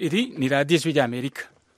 iri ni radiyo ijwi ry'amerika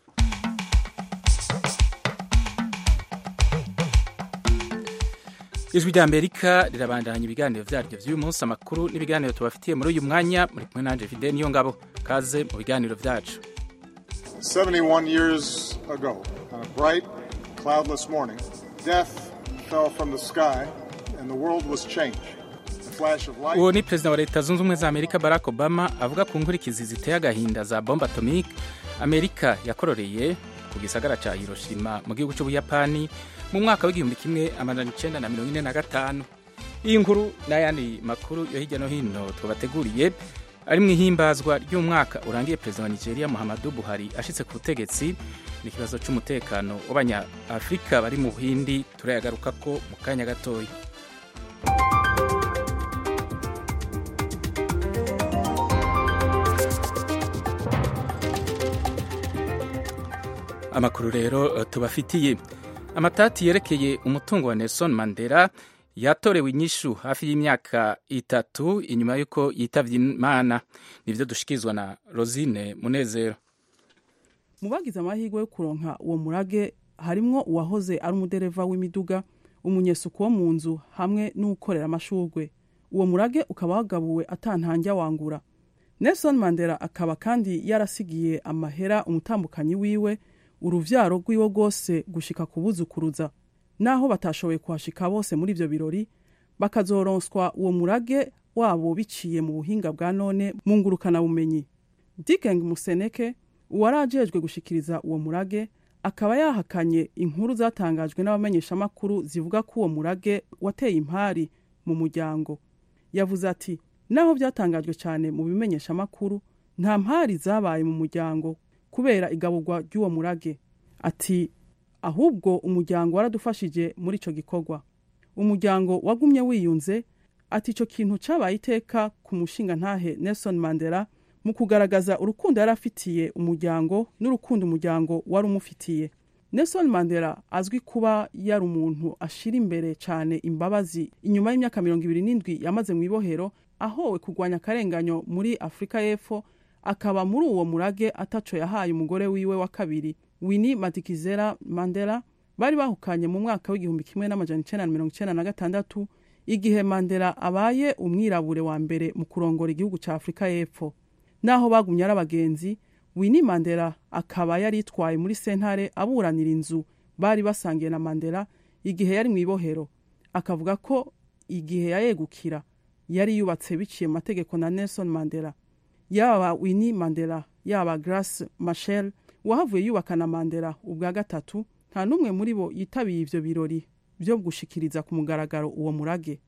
ijwi ry'amerika rirabandanya ibiganiro byaryo by'uyu munsi amakuru n'ibiganiro tubafitiye muri uyu mwanya muri kumwe nanjye fide niyo ngabo kaze mu biganiro byacu 71 years ago, on a bright, cloudless morning, death fell from the sky and the world was changed. A flash of light. uwo ni perezida wa leta zunze ubumwe za amerika barack obama avuga ku nkurikizi ziteye agahinda za bombe atomike amerika yakororeye ku gisagara cya hiroshima mu gihugu cy'ubuyapani mu mwaka w'igihumbi kimwe amajana icenda na mirongo ine na gatanu iyi nkuru n'ayandi makuru yo hirya no hino twabateguriye ari mu ihimbazwa ry'umwaka urangiye perezida wa nigeria muhammadu buhari ashitse ku butegetsi n'ikibazo cy'umutekano w'abanyafurika bari mu buhindi turayagaruka ko mu kanya gatoya amakuru rero eh, tubafitiye amatati yerekeye umutungo wa nelson mandela yatorewe inyishu hafi y'imyaka itatu inyuma y'uko yitavye imana nivyo dushikirizwa na rosine munezero mu bagize amahirwe yo kuronka uwo murage harimwo uwahoze ari umudereva w'imiduga umunyesuku wo mu nzu hamwe n'ukorera amashurwe uwo murage ukaba wagabuwe atantanja wangura nelson mandela akaba kandi yarasigiye amahera umutambukanyi wiwe uruvyaro rwiwe rwose gushika kubuzukuruza naho batashoboye kuhashika bose muri ivyo birori bakazoronswa uwo murage wabo biciye mu buhinga bwa none mu ngurukana bumenyi Dickeng Museneke uwari ajejwe gushikiriza uwo murage akaba yahakanye inkuru zatangajwe n'abamenyeshamakuru zivuga ko uwo murage wateye impari mu muryango yavuze ati naho byatangajwe cyane mu bimenyeshamakuru nta mpari zabaye mu muryango kubera igaburwa ry'uwo murage ati ahubwo umuryango waradufashije muri ico gikorwa umuryango wagumye wiyunze ati ico kintu cabaye iteka ku mushinga ntahe Nelson Mandela mu kugaragaza urukundo yari afitiye umuryango n'urukundo umuryango wari umufitiye Nelson Mandela azwi kuba yari umuntu ashira imbere cyane imbabazi inyuma y'imyaka mirongo ibiri n'indwi yamaze mu ibohero ahowe kurwanya akarenganyo muri Afurika y'Epfo akaba muri uwo murage ataco yahaye umugore wiwe wa kabiri Winnie Madikizela Mandela bari bahukanye mu mwaka w'igihumbi kimwe n'amajana icenda na mirongo icenda na gatandatu igihe Mandela abaye umwirabure wa mbere mu kurongora igihugu ca Afurika y'Epfo naho bagumye ari abagenzi Winnie Mandela akaba yari yitwaye muri sentare aburanira inzu bari basangiye na Mandela igihe yari mu ibohero akavuga ko igihe yayegukira yari yubatse biciye mu mategeko na Nelson Mandela yaba Winnie Mandela yaba Grace Machel wahavuye yubaka na Mandela ubwa gatatu nta n'umwe muri bo yitabiye ivyo birori vyo gushikiriza ku mugaragaro uwo murage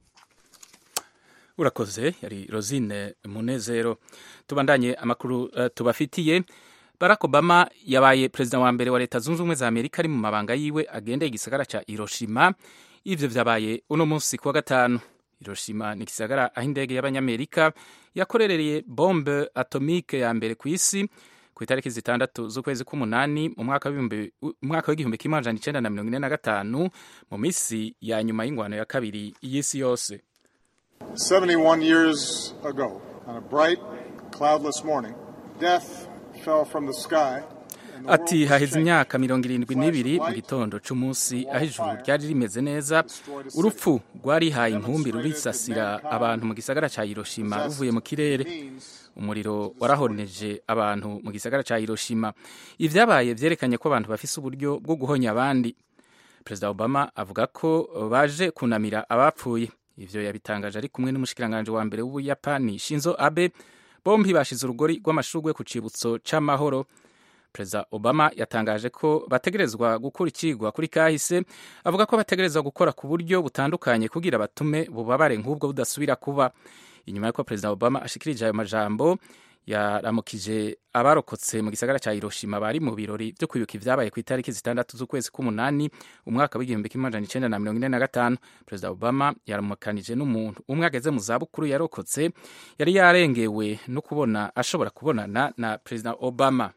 urakoze yari rosine munezero tubandanye amakuru uh, tubafitiye barack obama yabaye perezida wa mbere wa leta zunze ubumwe za amerika ari mu mabanga yiwe agendeye igisagara ca hiroshima ivyo vyabaye uno munsi kuwa gatanu hiroshima ni igisagara aho indege y'abanyamerika yakorereye bombe atomike ya mbere ku isi ku itariki zitandatu z'ukwezi k'umunani mu mwaka w'ibihumbi- mwaka w'igihumbi kimwe amajana icenda na mirongo ine na gatanu mu misi ya nyuma y'ingwano ya kabiri y'isi yose 71 years ago, on a bright, cloudless morning, death fell from the sky. and the ati world was haheze changed. imyaka mirongo irindwi n'ibiri mu gitondo c'umunsi aho ijuru ryari rimeze neza urupfu rwarihaye inkumbi rurisasira abantu mu gisagara ca hiroshima ruvuye mu kirere umuriro warahoneje abantu mu gisagara ca hiroshima ivyabaye vyerekanye ko abantu bafise uburyo bwo guhonya abandi perezida obama avuga ko baje kunamira abapfuye ivyo yabitangaje ari kumwe n'umushikiranganje wa mbere w'ubuyapani shinzo abe bombi bashize urugori rw'amashurwe ku cibutso c'amahoro perezida obama yatangaje ko bategerezwa gukura ikigwa kuri kahise avuga ko bategerezwa gukora ku buryo butandukanye kugira batume bubabare nk'ubwo budasubira kuba inyuma y'uko perezida obama ashikirije ayo majambo yaramukije abarokotse mu gisagara cya hiroshima bari mu birori byo kwibuka ibyabaye ku itariki zitandatu z'ukwezi k'umunani umwaka w'igihumbi kimwe amajana icenda na mirongo ine na gatanu perezida obama yaramukanije n'umuntu umwe ageze mu zabukuru yarokotse yari yarengewe no kubona ashobora kubonana na perezida obama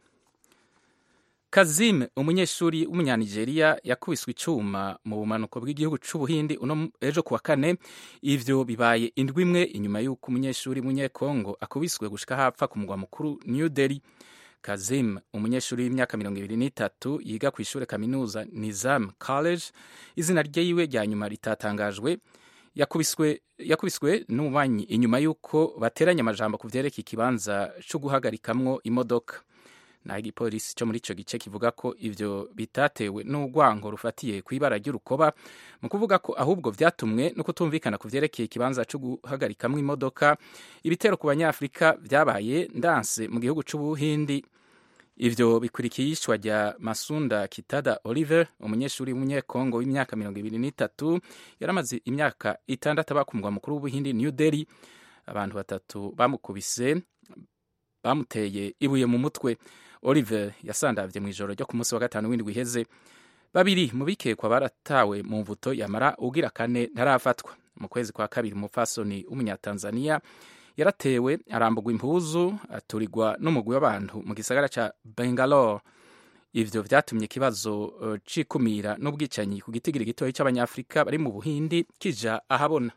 Kazim umunyeshuri w'umunyanigeriya yakubiswe icuma mu bumanuko bw'igihugu c'ubuhindi uno ejo kuwa kane ivyo bibaye indwi imwe inyuma y'uko umunyeshuri w'umunyekongo akubiswe gushika hapfa ku mugwa mukuru New Delhi kazim umunyeshuri w'imyaka mirongo ibiri n'itatu yiga ku ishuri kaminuza nizam college izina ryiwe rya nyuma ritatangajwe yakubiswe yakubiswe n'umubanyi inyuma y'uko bateranye amajambo ku vyerekeye ikibanza co guhagarikamwo imodoka naho igipolisi cyo muri ico gice kivuga ko ivyo bitatewe n'urwango rufatiye ku ibara ry'urukoba mu kuvuga ko ahubwo vyatumwe no kutumvikana ku vyerekeye ikibanza co guhagarikamwo imodoka ibitero ku banyafurika vyabaye ndanse mu gihugu c'ubuhindi ivyo bikurikiye iyishwa rya masunda kitada oliver umunyeshuri w'umunyekongo w'imyaka mirongo ibiri n'itatu yaramaze imyaka itandatu aba ku mugwa mukuru w'ubuhindi new delhi abantu batatu bamukubise bamuteye ibuye mu mutwe oliver yasandavye mu ijoro ryo ku munsi wa gatanu w'indwi iheze babiri mu bikekwa baratawe mu mvuto yamara ugira kane ntarafatwa mu kwezi kwa kabiri umupfasoni w'umunyatanzaniya yaratewe arambugwa impuzu aturigwa n'umugwi w'abantu mu gisagara ca Bangalore ivyo vyatumye ikibazo uh, cikumira n'ubwicanyi ku gitigiri gitoyi c'abanyafrika bari mu buhindi kija ahabona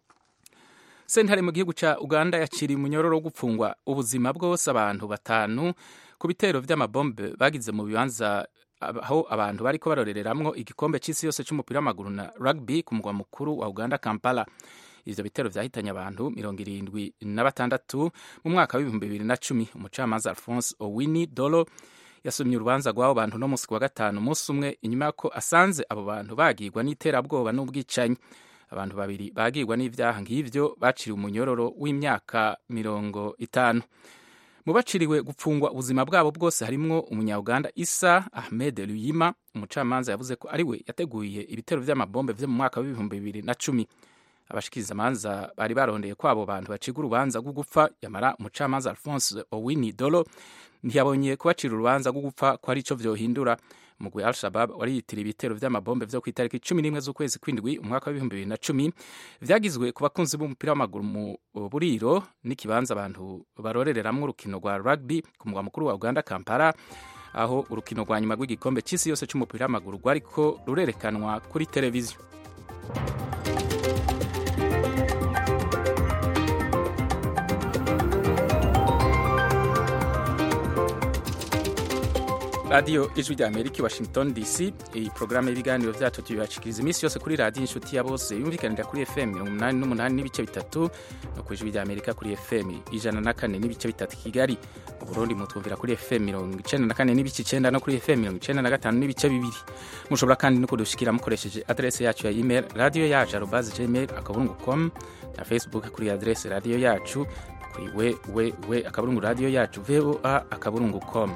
sentare mu gihugu ca uganda yaciriye umunyororo wo gupfungwa ubuzima bwose abantu batanu ku bitero vy'amabombe bagize mu bibanza aho abantu bariko barorereramwo igikombe c'isi yose c'umupira w'amaguru na rugby ku mugwa mukuru wa uganda kampala ivyo bitero vyahitanye abantu mirongo irindwi na batandatu mu mwaka w'ibihumbi bibiri na cumi umucamanza alphonse owini dolo yasomye urubanza rw'abo bantu no musi wa gatanu umunsi umwe inyuma y'uko asanze abo bantu bagirwa n'iterabwoba n'ubwicanyi abantu babiri bagirwa n'ivyaha nk'ivyo baciriwe umunyororo w'imyaka mirongo itanu mu baciriwe gupfungwa ubuzima bwabo bwose harimwo umunyauganda isa ahmed luyima umucamanza yavuze ko ariwe yateguye ibitero vy'amabombe vyo mu mwaka w'ibihumbi bibiri na cumi abashikiriza amanza bari barondeye ko abo bantu baciga urubanza rwo gupfa yamara umucamanza alphonse owini dolo ntiyabonye kubacira urubanza rwo gupfa ko ari ico vyohindura umugwi al shabab wariyitira ibitero vy'amabombe vyo kw'itariki cumi n'imwe z'ukwezi kw'indwi umwaka w'ibihumbi bibiri na cumi vyagizwe ku bakunzi b'umupira w'amaguru mu buriro n'ikibanza abantu barorereramwo urukino rwa rugby ku mugwa mukuru wa uganda kampala aho urukino rwa nyuma rw'igikombe c'isi yose c'umupira w'amaguru rwariko rurerekanwa kuri televiziyo radiyo ijwi rya amerika i washington dc iyi porogaramu y'ibiganiro vyacu tubibashikiriza iminsi yose kuri radiyo inshuti ya bose yumvikanira kuri fm mirongo umunani n'umunani n'ibice bitatu no ku ijwi rya amerika kuri fm ijana na kane n'ibice bitatu kigali mu burundi mutwumvira kuri fm mirongo icenda na kane n'ibice icenda no kuri fm mirongo icenda na gatanu n'ibice bibiri mushobora kandi no kudushikira mukoresheje adrese yacu ya email radiyo yacu arobaze gmail akaburungu com na facebook kuri adrese radiyo yacu kuri we we we akaburungu radiyo yacu voa akaburungu com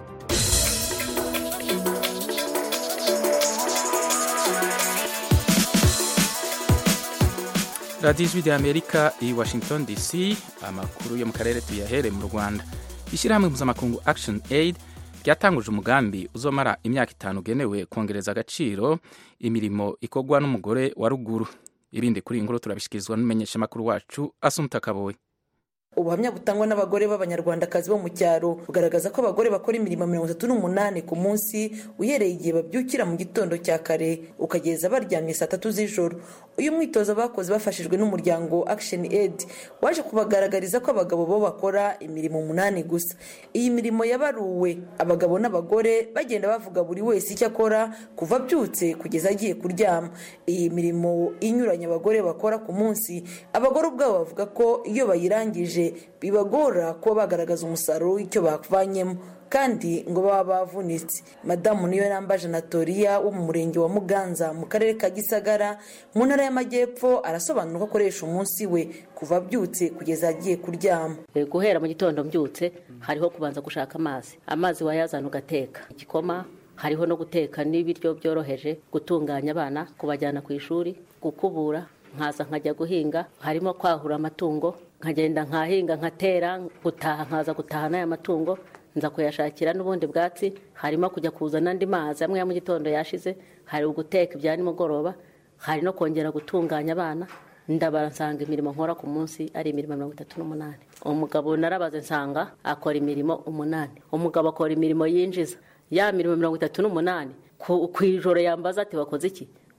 radiyo ijwi rya amerika i washington dc amakuru yo mu karere tuyahere mu rwanda ishyirahamwe mpuzamakungu action aid ryatanguje umugambi uzomara imyaka itanu ugenewe kongereza agaciro imirimo ikorwa n'umugore wa ruguru ibindi kuri iyi nkuru turabishyikirizwa n'umumenyeshamakuru wacu asumuta kaboye ubuhamya butangwa n'abagore b'abanyarwandakazi bo mu cyaro bugaragaza ko abagore bakora imirimo mirongo itatu n'umunani ku munsi uhereye igihe babyukira mu gitondo cya kare ukageza baryamye saa tatu z'ijoro uyu mwitozo bakoze bafashijwe n'umuryango action aid waje kubagaragariza ko abagabo bo bakora imirimo umunani gusa iyi mirimo yabaruwe abagabo n'abagore bagenda bavuga buri wese icyo akora kuva abyutse kugeza agiye kuryama iyi mirimo inyuranye abagore bakora ku munsi abagore ubwabo bavuga ko iyo bayirangije bibagora kuba bagaragaza umusaruro w'icyo bavanyemo kandi ngo baba bavunitse madamu niyo nambaje anatoriya wo mu murenge wa muganza mu karere ka gisagara mu ntara y'amajyepfo arasobanura ko akoresha umunsi we kuva abyutse kugeza agiye kuryama guhera mu gitondo mbyutse hariho kubanza gushaka amazi amazi wayazana ugateka igikoma hariho no guteka n'ibiryo byoroheje gutunganya abana kubajyana ku ishuri gukubura nkaza nkajya guhinga harimo kwahura amatungo nkagenda nkahinga nkatera gutaha nkaza gutaha n'aya matungo nza kuyashakira n'ubundi bwatsi harimo kujya kuzana andi mazi amwe ya mu gitondo yashize hari uguteka ibya nimugoroba hari no kongera gutunganya abana ndabara nsanga imirimo nkora ku munsi ari imirimo mirongo itatu n'umunani umugabo narabaze nsanga akora imirimo umunani umugabo akora imirimo yinjiza ya mirimo mirongo itatu n'umunani ku ijoro yambaza ati wakoze iki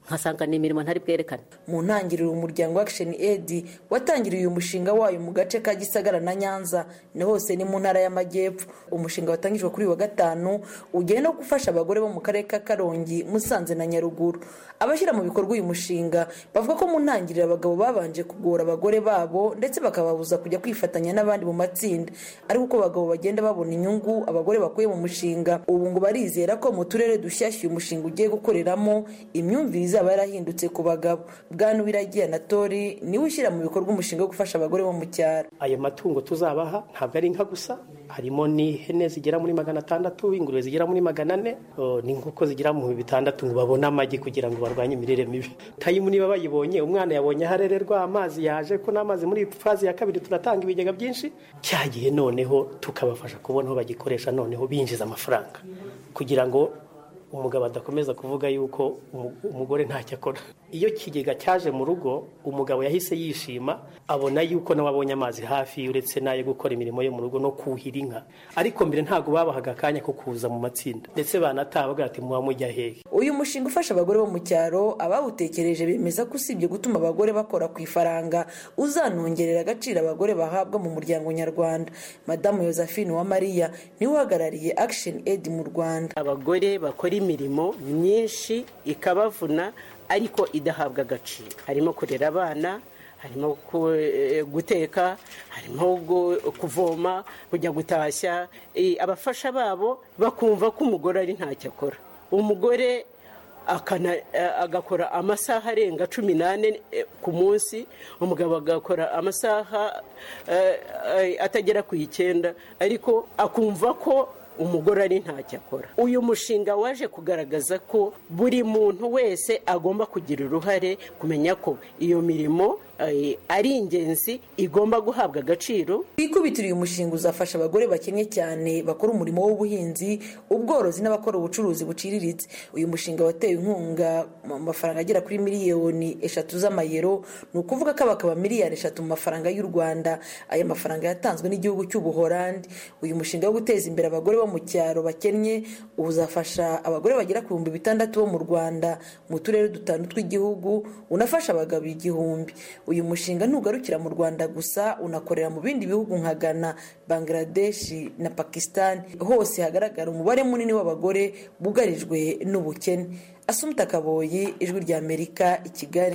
nkasanga ni imirimo ntari bwerekane mu ntangiriro umuryango action aid watangiriye uyu mushinga wayo mu gace ka gisagara na nyanza ni hose ni mu ntara y'amajyepfo umushinga watangijwe kuri uyu wa gatanu ugenda no gufasha abagore bo mu karere ka karongi musanze na nyaruguru abashyira mu bikorwa uyu mushinga bavuga ko mu ntangiriro abagabo babanje kugora abagore babo ndetse bakababuza kujya kwifatanya n'abandi mu matsinda ariko uko abagabo bagenda babona inyungu abagore bakuye mu mushinga ubu ngo barizera ko mu turere dushyashya uyu mushinga ugiye gukoreramo imyumvire izaba yarahindutse ku bagabo bwana wiragiye anatori niwe ushyira mu bikorwa umushinga wo gufasha abagore bo mu cyaro ayo matungo tuzabaha ntabwo ari inka gusa harimo n'ihene zigera muri magana atandatu ingurube zigera muri magana ane n'inkoko zigera mu bitandatu ngo babone amagi kugira ngo barwanye imirire mibi tayimu niba bayibonye umwana yabonye aho arererwa amazi yaje ko n'amazi muri fazi ya kabiri turatanga ibigega byinshi cyagiye noneho tukabafasha kubona aho bagikoresha noneho binjiza amafaranga kugira ngo umugabo adakomeza kuvuga yuko umugore ntacyo akora iyo kigega cyaje mu rugo umugabo yahise yishima abona yuko nawe abonye amazi hafi uretse n'ayo gukora imirimo yo mu rugo no kuhira inka ariko mbere ntabwo babahaga akanya ko kuza mu matsinda ndetse banataha bagira ati muba mujya hehe uyu mushinga ufasha abagore bo mu cyaro abawutekereje bemeza ko usibye gutuma abagore bakora ku ifaranga uzanongerera agaciro abagore bahabwa mu muryango nyarwanda madamu josephine uwamariya niwe uhagarariye action aid mu rwanda abagore bakora imirimo myinshi ikabavuna ariko idahabwa agaciro harimo kurera abana harimo guteka harimo kuvoma kujya gutashya abafasha babo bakumva ko umugore ari ntacyo akora umugore agakora amasaha arenga cumi n'ane ku munsi umugabo agakora amasaha atagera ku icyenda ariko akumva ko umugore ari ntacyo akora uyu mushinga waje kugaragaza ko buri muntu wese agomba kugira uruhare kumenya ko iyo mirimo ari ingenzi igomba guhabwa agaciro kwikubitira uyu mushinga uzafasha abagore bakennye cyane bakora umurimo w'ubuhinzi ubworozi n'abakora ubucuruzi buciriritse uyu mushinga watewe inkunga mu mafaranga agera kuri miliyoni eshatu z'amayero ni ukuvuga ko abakaba miliyari eshatu mu mafaranga y'u rwanda aya mafaranga yatanzwe n'igihugu cy'ubuhorandi uyu mushinga wo guteza imbere abagore bo mu cyaro bakennye uzafasha abagore bagera ku bihumbi bitandatu bo mu rwanda mu turere dutanu tw'igihugu unafasha abagabo igihumbi uyu mushinga ntugarukira mu rwanda gusa unakorera mu bindi bihugu nka ghana bangladesh na pakistan hose hagaragara umubare munini w'abagore bugarijwe n'ubukene asumta kaboyi ijwi rya amerika i kigali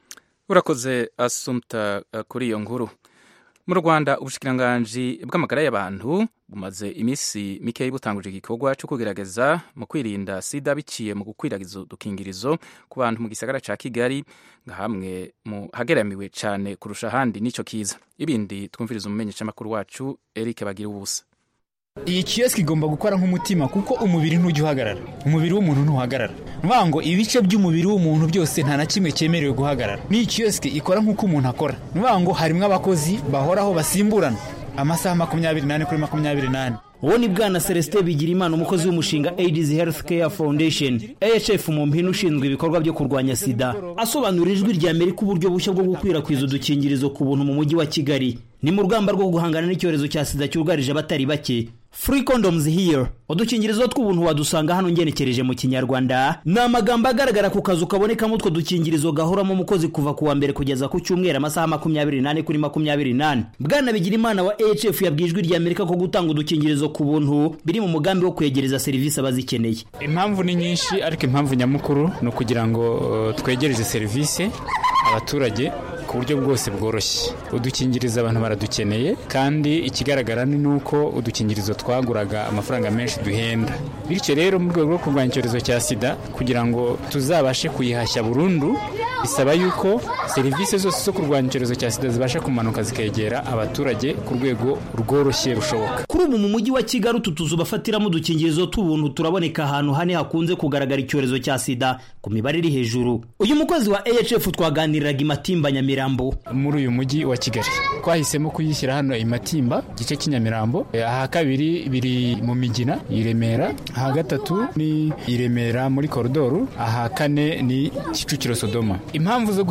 urakoze asumta kuri iyo nkuru mu rwanda ubushikiranganji bw'amagara y'abantu bumaze iminsi mikeya butanguje igikorwa cyo kugerageza mu kwirinda sida biciye mu gukwiragiza udukingirizo ku bantu mu gisagara cya kigali nka hamwe mu hageramiwe cyane kurusha ahandi n'icyo kiza ibindi twumviriza umumenyeshamakuru wacu eric bagira ubusa iyi kiyosiki igomba gukora nk'umutima kuko umubiri ntujya uhagarara umubiri w'umuntu ntuhagarara vuga ngo ibice by'umubiri w'umuntu byose nta na kimwe cyemerewe guhagarara n'iyi kiyosiki ikora nk'uko umuntu akora vuga ngo harimo abakozi bahoraho basimburana amasaha makumyabiri n'ane kuri makumyabiri n'ane uwo ni bwana celestin bigirimana umukozi w'umushinga aids health care foundation ahf mu mpine ushinzwe ibikorwa byo kurwanya sida asobanurira ijwi rya amerika uburyo bushya bwo gukwirakwiza udukingirizo ku buntu mu mujyi wa kigali ni mu rugamba rwo guhangana n'icyorezo cya sida cyugarije abatari bake free condoms here udukingirizo tw'ubuntu wadusanga hano ngenekereje mu kinyarwanda ni amagambo agaragara ku kazu kabonekamo utwo dukingirizo gahoramo umukozi kuva ku wa mbere kugeza ku cyumweru amasaha makumyabiri n'ane kuri makumyabiri n'ane bwana bigirimana wa ahf yabwiye ijwi rya amerika ko gutanga udukingirizo ku buntu biri mu mugambi wo kwegereza serivisi abazikeneye impamvu ni nyinshi ariko impamvu nyamukuru ni ukugira ngo uh, twegereze serivisi abaturage ku buryo bwose bworoshye udukingirizo abantu baradukeneye kandi ikigaragara ni uko udukingirizo twaguraga amafaranga menshi duhenda bityo rero mu rwego rwo kurwanya icyorezo cya sida kugira ngo tuzabashe kuyihashya burundu bisaba yuko serivisi zose zo kurwanya icyorezo cya sida zibasha kumanuka zikegera abaturage ku rwego rworoshye rushoboka kuri ubu mu mujyi wa kigali utu tuzu bafatiramo udukingirizo t'ubuntu turaboneka ahantu hane hakunze kugaragara icyorezo cya sida ku mibare iri hejuru uyu mukozi wa ahf twaganiriraga imatimba nyamirambo muri uyu mujyi wa kigali twahisemo kuyishyira hano imatimba igice cy'inyamirambo aha kabiri biri mu migina i remera aha gatatu ni i remera muri koridoru aha kane ni kicukiro sodoma impamvu zo guhitamo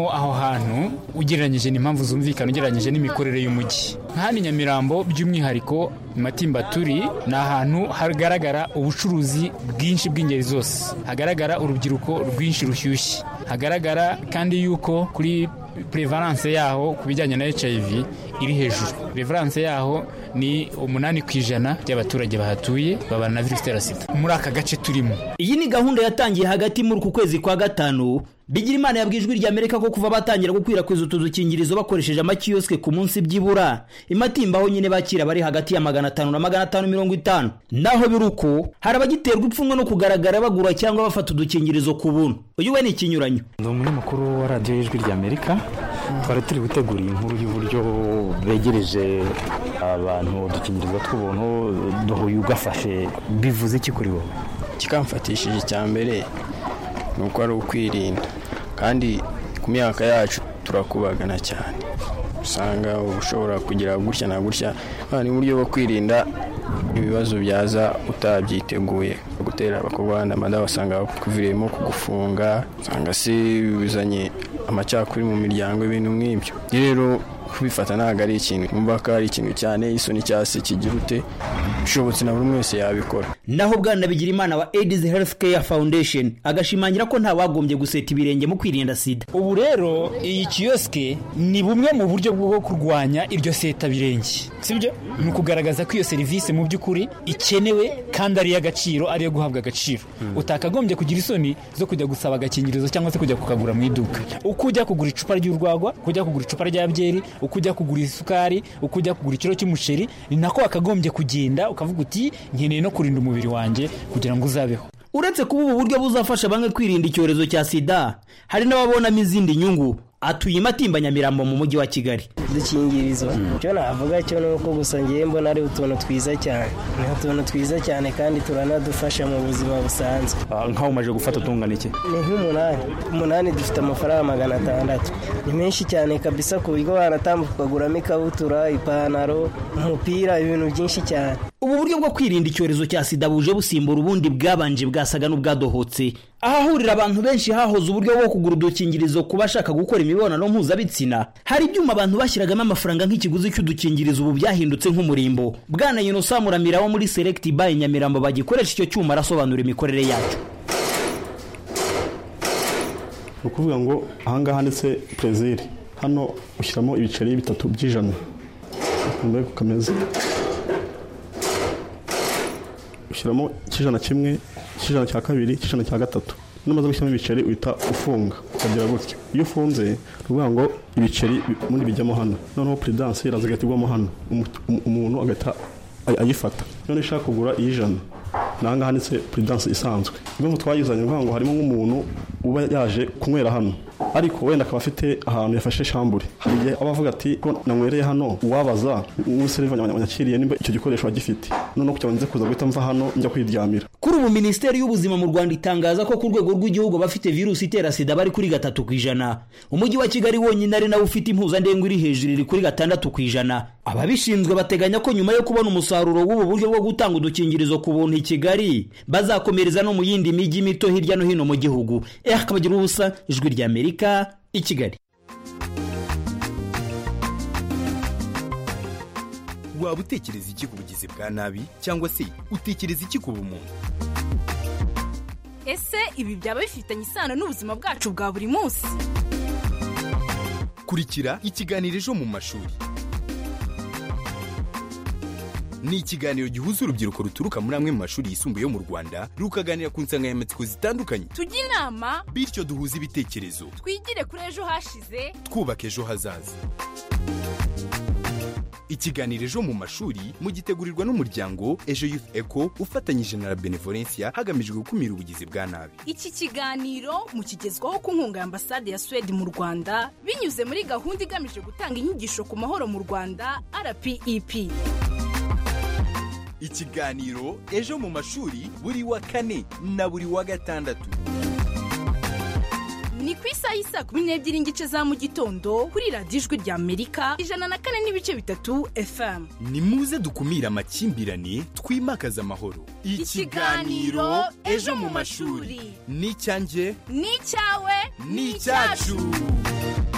kubamo aho hantu ugereranyije n'impamvu zumvikana ugereranyije n'imikorere y'umujyi nka hano i nyamirambo by'umwihariko matimba turi ni ahantu hagaragara ubucuruzi bwinshi bw'ingeri zose hagaragara urubyiruko rwinshi rushyushye hagaragara kandi yuko kuri prevalence yaho ku bijyanye na hiv iri hejuru prevalence yaho ni umunani ku ijana by'abaturage bahatuye babana na virusi itera sida muri aka gace turimo iyi ni gahunda yatangiye hagati muri uku kwezi kwa gatanu bigira imana yabwiye ijwi ry'amerika ko kuva batangira gukwirakwiza utu dukingirizo bakoresheje amakiyosike ku munsi byibura imatimba aho nyine bakira bari hagati ya magana atanu na magana atanu mirongo itanu naho biri uko hari abagiterwa ipfunwe no kugaragara bagura cyangwa bafata udukingirizo ku buntu uyu we ni ikinyuranyo ndi umunyamakuru wa radiyo y'ijwi ry'amerika twari turi gutegura iyi nkuru y'uburyo begereje abantu udukingirizo tw'ubuntu duhuye ugafashe bivuze iki kuri wowe kikamfatishije icya mbere ni uko ari ukwirinda kandi ku myaka yacu turakubagana cyane usanga ushobora kugira gutya na gutya ni uburyo bwo kwirinda ibibazo byaza utabyiteguye gutera abakobwa amada wasanga bakuviriyemo kugufunga usanga se bizanye amacakuri mu miryango ibintu nk'ibyo rero kubifata ntabwo ari ikintu numva ko ari ikintu cyane isoni cyase kigira ute bishobotse na buri umwe wese yabikora naho bwana bigira imana wa aids health care foundation agashimangira ko ntawagombye guseta ibirenge mu kwirinda sida ubu rero iyi kiyosike ni bumwe mu buryo bwo kurwanya iryo seta birenge sibyo ni ukugaragaza ko iyo serivisi mu by'ukuri ikenewe kandi ari iy'agaciro ari iyo guhabwa agaciro utakagombye kugira isoni zo kujya gusaba agakingirizo cyangwa se kujya kukagura mu iduka uko ujya kugura icupa ry'urwagwa uko ujya kugura icupa rya byeri uko ujya kugura isukari uko ujya kugura ikiro cy'umuceri ni nako wakagombye kugenda ukavuga uti nkeneye no kurinda umubiri wanjye kugira ngo uzabeho uretse kuba ubu buryo buzafasha bamwe kwirinda icyorezo cya sida hari n'ababonamo izindi nyungu atuye imatimba nyamirambo mu mujyi wa kigali udukingirizo icyo navuga cyo ni uko gusa ngiye mbona ari utuntu twiza cyane ni utuntu twiza cyane kandi turanadufasha mu buzima busanzwe nk'aho umaze gufata utungana iki ni nk'umunani umunani dufite amafaranga magana atandatu ni menshi cyane kabisa ku buryo wanatambuka ukaguramo ikabutura ipantaro umupira ibintu byinshi cyane ubu buryo bwo kwirinda icyorezo cya sida buje busimbura ubundi bwabanje bwasaga n'ubwadohotse ahahurira abantu benshi hahoze uburyo bwo kugura udukingirizo ku bashaka gukora imibonano mpuzabitsina hari ibyuma abantu bashyiragamo amafaranga nk'ikiguzi cy'udukingirizo ubu byahindutse nk'umurimbo bwana yunusa muramira wo muri select by nyamirambo bagikoresha icyo cyuma arasobanura imikorere yacyo ni ukuvuga ngo ahangaha handitse perezire hano ushyiramo ibiceri bitatu by'ijana ukumva ko kameze ushyiramo icy'ijana kimwe icy'ijana cya kabiri icy'ijana cya gatatu numaze gushyiramo ibiceri uhita ufunga ukagira gutya iyo ufunze ni ukuvuga ngo ibiceri ubundi bijyamo hano noneho perezidansi iraza igahita igwamo hano umuntu agahita ayifata none ushaka kugura iy'ijana ni ahangaha handitse perezidansi isanzwe impamvu twayizanye ni ukuvuga ngo harimo nk'umuntu uba yaje kunywera hano ariko wenda akaba afite ahantu yafashe shambure hari igihe aba avuga ati ko nanywereye hano uwabaza n'umuseriva wanyakiriye nimba icyo gikoresho agifite noneho kugira ngo nze kuza guhita mva hano njya kwiryamira kuri ubu minisiteri y'ubuzima mu rwanda itangaza ko ku rwego rw'igihugu abafite virusi itera sida bari kuri gatatu ku ijana umujyi wa kigali wonyine ari nawe ufite impuzandengo iri hejuru iri kuri gatandatu ku ijana ababishinzwe bateganya ko nyuma yo kubona umusaruro w'ubu buryo bwo gutanga udukingirizo ku buntu i kigali bazakomereza no mu yindi mijyi mito hirya no hino mu gihugu eh akabagira ubusa ijwi rya amerika i kigali waba utekereza iki ku bugizi bwa nabi cyangwa se utekereza iki ku bumuntu ese ibi byaba bifitanye isano n'ubuzima bwacu bwa buri munsi kurikira ikiganiro ejo mu mashuri ni ikiganiro gihuza urubyiruko ruturuka muri amwe mu mashuri yisumbuye yo mu rwanda rukaganira ku nsanganyamatsiko zitandukanye tujye inama bityo duhuze ibitekerezo twigire kuri ejo hashize twubaka ejo hazaza ikiganiro ejo mu mashuri mugitegurirwa n'umuryango ejo youth eco ufatanyije na la benevolencia hagamijwe gukumira ubugizi bwa nabi iki kiganiro mukigezwaho ku nkunga ya ambasade ya suwede mu rwanda binyuze muri gahunda igamije gutanga inyigisho ku mahoro mu rwanda rpep ikiganiro ejo mu mashuri buri wa kane na buri wa gatandatu ni ku isaha y'isa kumi n'ebyiri n'igice za mu gitondo kuri radiyo ijwi rya amerika ijana na kane n'ibice bitatu fm ni muze dukumire amakimbirane twimakaze amahoro ikiganiro ejo mu mashuri ni icyanjye ni icyawe ni icyacu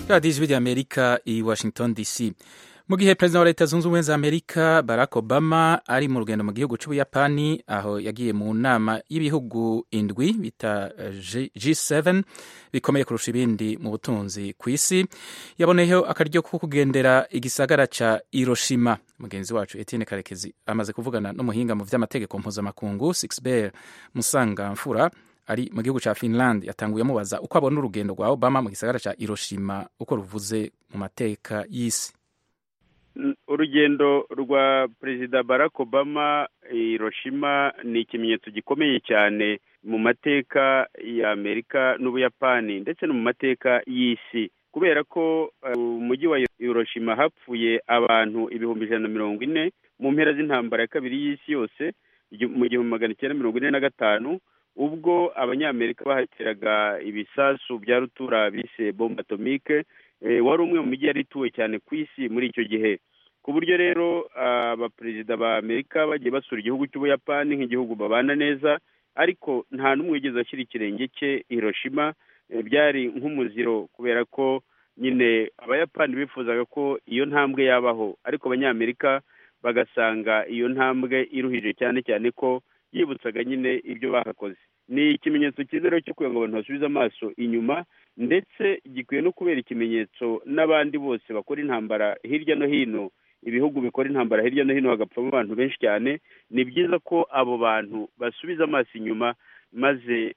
radiyo ijwi ry'amerika i washington dc mu gihe perezida wa leta zunze ubumwe za amerika barack obama ari mu rugendo mu gihugu cy'ubuyapani aho yagiye mu nama y'ibihugu indwi bita g7 bikomeye kurusha ibindi mu butunzi ku isi yaboneyeho akaryo ko kugendera igisagara ca hiroshima mugenzi wacu etienne karekezi amaze kuvugana n'umuhinga mu vy'amategeko mpuzamakungu sixber musangamfura ari mu gihugu cya finland yatanguye amubaza uko abona urugendo rwa obama mu gisagara cya hiroshima uko ruvuze mu mateka y'isi urugendo rwa perezida barack obama hiroshima ni ikimenyetso gikomeye cyane mu mateka ya amerika n'ubuyapani ndetse no mu mateka y'isi kubera ko umujyi wa hiroshima hapfuye abantu ibihumbi ijana na mirongo ine mu mpera z'intambara ya kabiri y'isi yose mu gihumbi magana cyenda mirongo ine na gatanu ubwo abanyamerika bahateraga ibisasu bya rutura bise bombe atomike wari umwe mu mijyi yari ituwe cyane ku isi muri icyo gihe ku buryo rero abaperezida ba amerika bagiye basura igihugu cy'ubuyapani nk'igihugu babana neza ariko nta n'umwe wigeze ashyira ikirenge cye hiroshima byari nk'umuziro kubera ko nyine abayapani bifuzaga ko iyo ntambwe yabaho ariko abanyamerika bagasanga iyo ntambwe iruhije cyane cyane ko yibutsaga nyine ibyo bahakoze ni ikimenyetso cyiza rero cyo kugira ngo abantu basubize amaso inyuma ndetse gikwiye no kubera ikimenyetso n'abandi bose bakora intambara hirya no hino ibihugu bikora intambara hirya no hino hagapfamo abantu benshi cyane ni byiza ko abo bantu basubiza amaso inyuma maze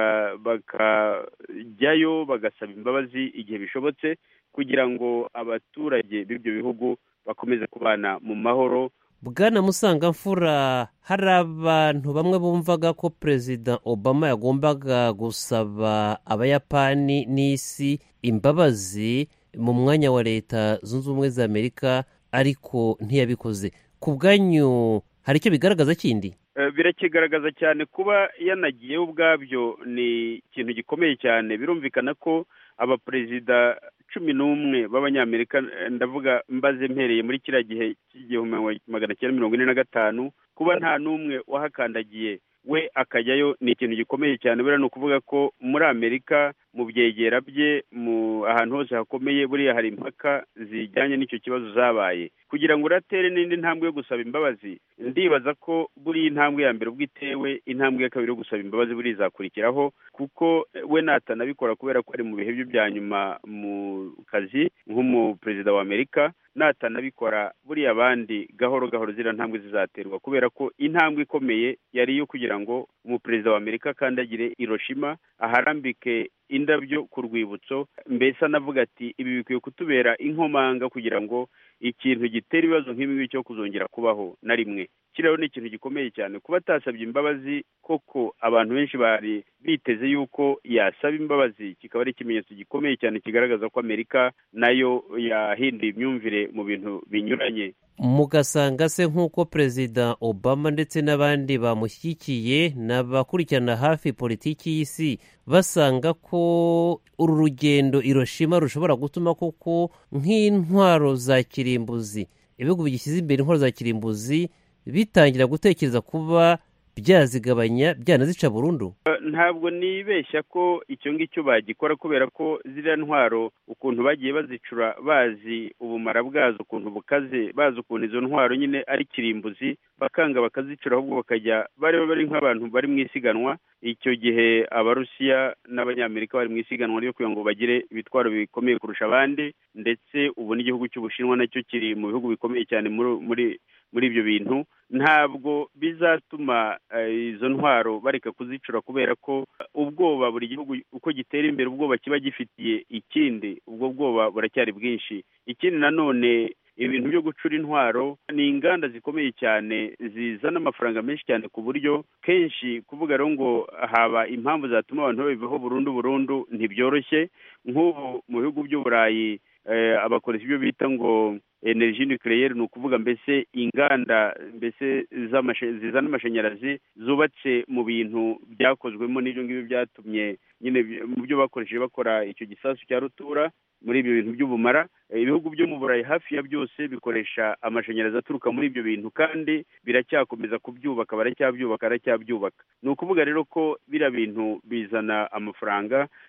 bakajyayo bagasaba imbabazi igihe bishobotse kugira ngo abaturage b'ibyo bihugu bakomeze kubana mu mahoro bwana musangamfura hari abantu bamwe bumvaga ko perezida obama yagombaga gusaba abayapani n'isi imbabazi mu mwanya wa leta zunze ubumwe za amerika ariko ntiyabikoze ku bwanyu hari icyo bigaragaza kindi birakigaragaza cyane kuba yanagiyeho ubwabyo ni ikintu gikomeye cyane birumvikana ko abaperezida cumi n'umwe b'abanyamerika ndavuga mbaze mpereye muri kiriya gihe cy'igihumbi magana cyenda mirongo ine na gatanu kuba nta n'umwe wahakandagiye we akajyayo ni ikintu gikomeye cyane buriya ni ukuvuga ko muri amerika mu byegera bye mu ahantu hose hakomeye buriya hari impaka zijyanye n'icyo kibazo zabaye kugira ngo uratere n'indi ntambwe yo gusaba imbabazi ndibaza ko buriya intambwe ya mbere ubwo itewe intambwe ya kabiri yo gusaba imbabazi buriya izakurikiraho kuko we natanabikora kubera ko ari mu bihe bye bya nyuma mu kazi nk'umuperezida wa amerika natanabikora buriya abandi gahoro gahoro ziriya ntambwe zizaterwa kubera ko intambwe ikomeye yari iyo kugira ngo umuperezida wa amerika akandagire hiroshima aharambike indabyo ku rwibutso mbese anavuga ati ibi bikwiye kutubera inkomanga kugira ngo ikintu gitera ibibazo nk'ibi ngibi cyo kuzongera kubaho na rimwe kiriya ni ikintu gikomeye cyane kuba atasabye imbabazi koko abantu benshi bari biteze yuko yasaba imbabazi kikaba ari ikimenyetso gikomeye cyane kigaragaza ko amerika nayo yahinduye imyumvire mu bintu binyuranye mugasanga se nk'uko perezida obama ndetse n'abandi bamushyigikiye n'abakurikirana hafi politiki y'isi basanga ko uru rugendo iroshima rushobora gutuma koko nk'intwaro za kirimbuzi ibihugu bigishyize imbere intwaro za kirimbuzi bitangira gutekereza kuba byazigabanya byanazica burundu ntabwo nibeshya ko icyo ngicyo bagikora kubera ko ziriya ntwaro ukuntu bagiye bazicura bazi ubumara bwazo ukuntu bukaze bazi ukuntu izo ntwaro nyine ari kirimbuzi bakanga bakazicura ahubwo bakajya bari bari nk'abantu bari mu isiganwa icyo gihe abarusiya n'abanyamerika bari mu isiganwa ryo kugira ngo bagire ibitwaro bikomeye kurusha abandi ndetse ubu n'igihugu cy'ubushinwa nacyo kiri mu bihugu bikomeye cyane muri muri ibyo bintu ntabwo bizatuma izo ntwaro bareka kuzicura kubera ko ubwoba buri gihugu uko gitera imbere ubwoba kiba gifitiye ikindi ubwo bwoba buracyari bwinshi ikindi nanone ibintu byo gucura intwaro ni inganda zikomeye cyane zizana amafaranga menshi cyane ku buryo kenshi kuvuga rero ngo haba impamvu zatuma abantu babivaho burundu burundu ntibyoroshye nk'ubu mu bihugu by'uburayi abakoresha ibyo bita ngo energy nucleaire ni ukuvuga mbese inganda mbese zizana amashanyarazi zubatse mu bintu byakozwemo n'ibyo ngibyo byatumye nyine mu byo bakoresheje bakora icyo gisasu cya rutura muri ibyo bintu by'ubumara ibihugu byo mu burayi hafi ya byose bikoresha amashanyarazi aturuka muri ibyo bintu kandi biracyakomeza kubyubaka baracyabyubaka baracyabyubaka ni ukuvuga rero ko biriya bintu bizana amafaranga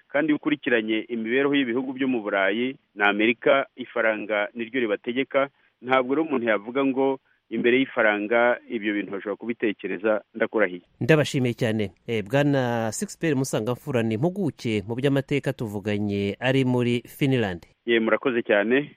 kandi iyo ukurikiranye imibereho y'ibihugu byo mu burayi na amerika ifaranga niryo ribategeka ntabwo rero umuntu yavuga ngo imbere y'ifaranga ibyo bintu bashobora kubitekereza ndakurahiye ndabashimiye cyane Eh, bwana sixperi musangamfura ni impuguke mu by'amateka tuvuganye ari muri finland ye murakoze cyane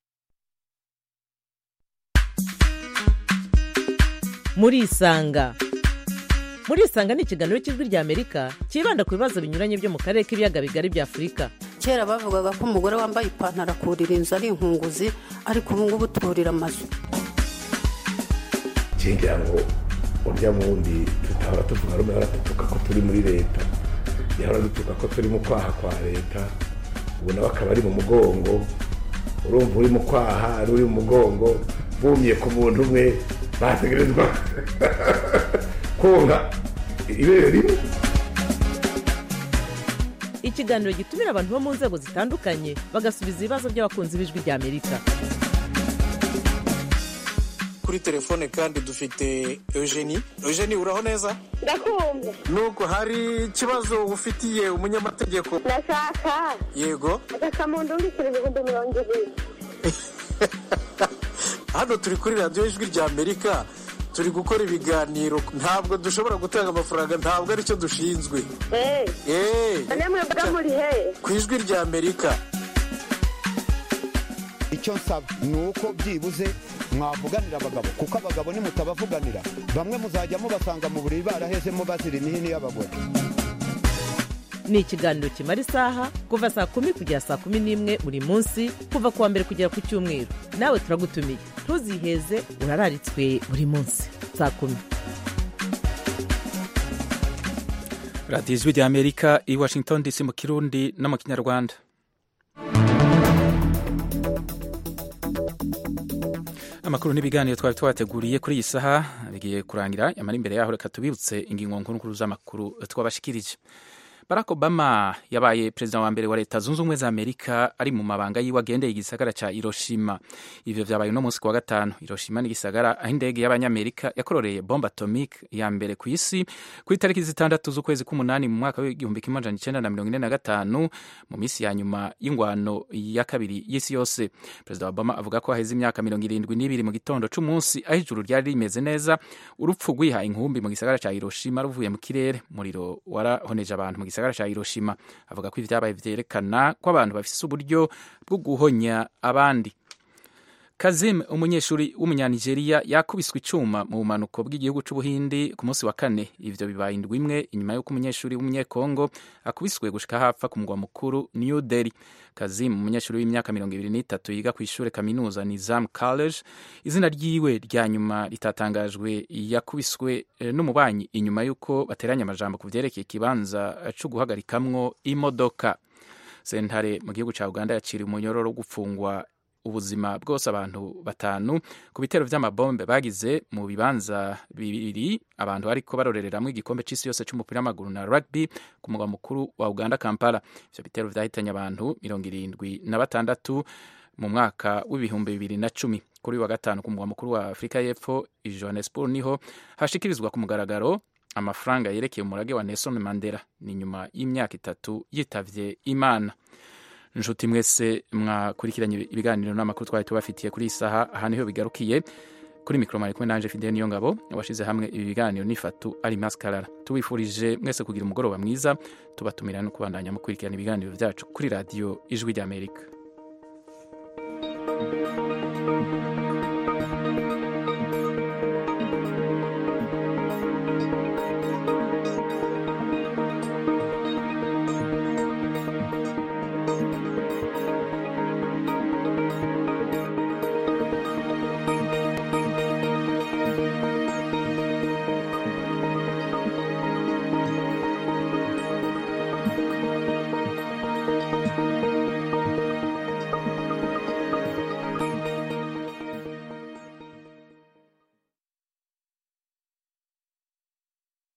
murisanga murisanga ni ikiganiro cy'ijwi ry'amerika cyibanda ku bibazo binyuranye byo mu karere k'ibiyaga bigari bya afurika kera bavugaga ko umugore wambaye ipantaro akurira inzu ari inkunguzi ariko ubu ngubu turira amazu ngira ngo urya wundi tutahora tuvuga rumwe ahora dutuka ko turi muri leta yahora dutuka ko turi mu kwaha kwa leta ubu nawe akaba ari mu mugongo urumva uri mu kwaha ari uri mu mugongo bumye ku muntu umwe bategerezwa konka ibere rimwe ikiganiro gitumira abantu bo mu nzego zitandukanye bagasubiza ibibazo by'abakunzi b'ijwi ry'amerika kuri telefone kandi dufite eugenie eugenie uraho neza ndakumva nubwo hari ikibazo ufitiye umunyamategeko ndashaka yego agasamundu w'ibiceri ibihumbi mirongo ibiri hano turi kuri radiyo ijwi rya amerika turi gukora ibiganiro ntabwo dushobora gutanga amafaranga ntabwo aricyo dushinzwe eee eee none mwebwe muri he ku ijwi rya amerika icyo nsaba ni uko byibuze mwavuganira abagabo kuko abagabo nimutabavuganira bamwe muzajya mubasanga mu buriri barahezemo bazira imihini y'abagore ni ikiganiro kimara isaha kuva saa kumi kugera saa kumi n'imwe buri munsi kuva ku wa mbere kugera ku cyumweru nawe turagutumiye ntuziheze urararitswe buri munsi saa kumi radiyo ijwi rya amerika i washington dc mu kirundi no mu kinyarwanda amakuru n'ibiganiro twari twabateguriye kuri iyi saha bigiye kurangira yamara imbere yaho reka tubibutse ingingo nkuru z'amakuru twabashikirije barack obama yabaye perezida wa mbere wa leta zunze ubumwe za amerika ari mu mabanga yiwe agendeye igisagara cya hiroshima ivyo vyabaye uno munsi ku wa gatanu hiroshima ni igisagara aho indege y'abanyamerika yakororeye bombe atomique ya mbere ku isi ku itariki zitandatu z'ukwezi k'umunani mu mwaka w'igihumbi kimwe amajana icenda na mirongo ine na gatanu mu minsi ya nyuma y'ingwano ya kabiri y'isi yose perezida obama avuga ko haheze imyaka mirongo irindwi n'ibiri mu gitondo c'umunsi aho ijuru ryari rimeze neza urupfu rwihaye inkumbi mu gisagara cya hiroshima ruvuye mu kirere umuriro warahoneje abantu mu gisagara cya hiroshima avuga ko ibyabaye vyerekana ko abantu bafise uburyo bwo guhonya abandi kazim umunyeshuri w'umunyanigeriya yakubiswe icuma mu bumanuko bw'igihugu c'ubuhindi ku munsi wa kane ivyo bibaye indwi imwe inyuma y'uko umunyeshuri w'umunyekongo akubiswe gushika hapfa ku mugwa mukuru new delhi kazim umunyeshuri w'imyaka mirongo ibiri n'itatu yiga ku ishure kaminuza nizam college izina ryiwe rya nyuma ritatangajwe yakubiswe n'umubanyi inyuma y'uko bateranye amajambo ku vyerekeye ikibanza co guhagarikamwo imodoka sentare mu gihugu ca uganda yaciriye umunyororo wo gupfungwa ubuzima bwose abantu batanu ku bitero vy'amabombe bagize mu bibanza bibiri abantu bariko barorereramwo igikombe c'isi yose c'umupira w'amaguru na rugby ku mugwa mukuru wa uganda kampala ivyo bitero vyahitanye abantu mirongo irindwi na batandatu mu mwaka w'ibihumbi bibiri na cumi kuri wa gatanu ku mugwa mukuru wa afurika y'epfo i johannesburg niho hashikirizwa ku mugaragaro amafaranga yerekeye umurage wa nelson mandela ni nyuma y'imyaka itatu yitavye imana nshuti mwese mwakurikiranye ibiganiro n'amakuru twari tubafitiye kuri iyi saha aha niho bigarukiye kuri mikoro mwari kumwe nanje fidel niyo ngabo washize hamwe ibi biganiro n'ifatu ari maskarara tubifurije mwese kugira umugoroba mwiza tubatumira no kubandanya mukurikirana ibiganiro byacu kuri radiyo ijwi ry'amerika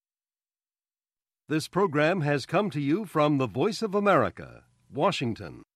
This program has come to you from the Voice of America, Washington.